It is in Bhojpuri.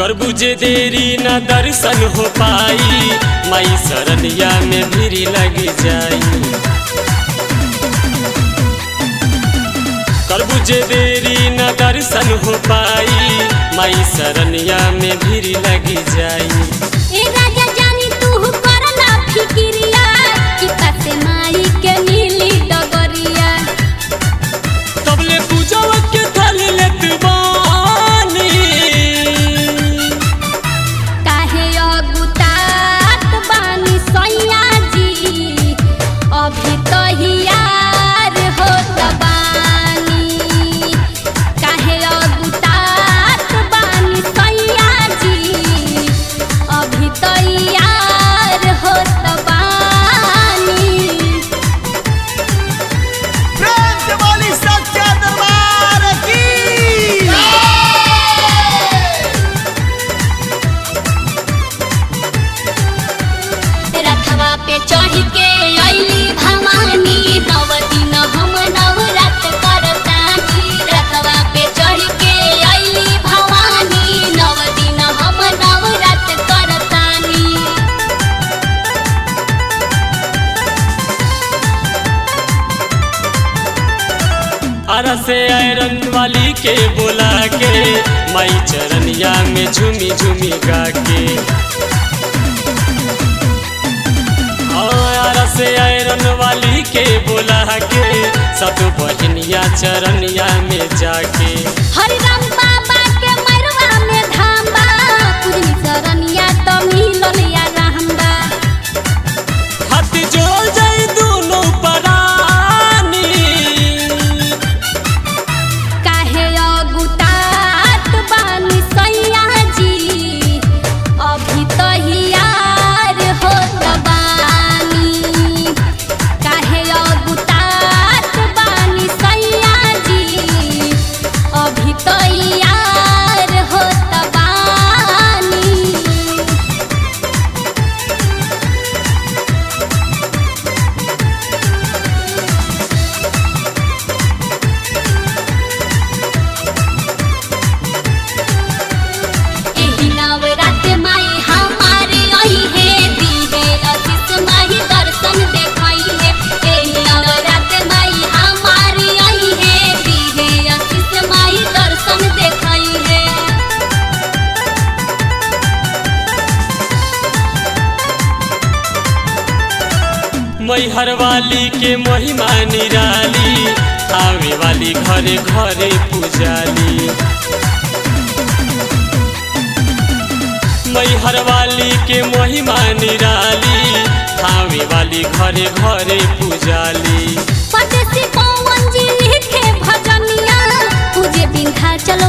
कर बुझे देरी न दर्शन हो पाई माई शरणिया में भीड़ लग जाई कर बुझे देरी न दर्शन हो पाई माई शरणिया में भीड़ लग जाई ए राजा जानी तू करला फिकिरिया कि कसे माई के मिली डगरिया तबले पूजवा के थाल लेत बानी काहे अगुतात बानी सैया जी अभी तो हियार होत बानी काहे अगुतात बानी सैया जी अभी तो हियार होत बानी प्रेम से बोली सच्चा दरबार की रथवा पे चढ़ के अइली भवानी नव दिन हम नवरात करतानी रथवा पे चढ़ के अइली भवानी नव दिन हम नवरात करतानी आरा से आयरन वाली के बोला के माई चरनिया में झूमी झूमी गा के आरा से आयरन वाली के बोला के सब बहनिया चरनिया में जाके हरि राम बाबा के मरवा में धाम बा पूजनी शरणिया तो मिलल या रहम्बा हाथ जोड़ जाई दोनों परानी काहे अगुतात बानी सैया जी अभी तो हियार होत बानी काहे अगुतात बानी सैया जी अभी तो हियार होत बानी एही नवरात माई हमारे आई है दीहे असिस माही दर्शन देखाई है एही नवरात माई हमारे आई है दीहे असिस माही दर्शन देखाई है मैहर वाली के महिमा निराली आवे वाली घरे घरे पुजाली मैहर वाली के महिमा निराली आवे वाली घरे घरे पुजाली परदेसी पवन जी लिखे भजनिया पूजे बिंधा चलो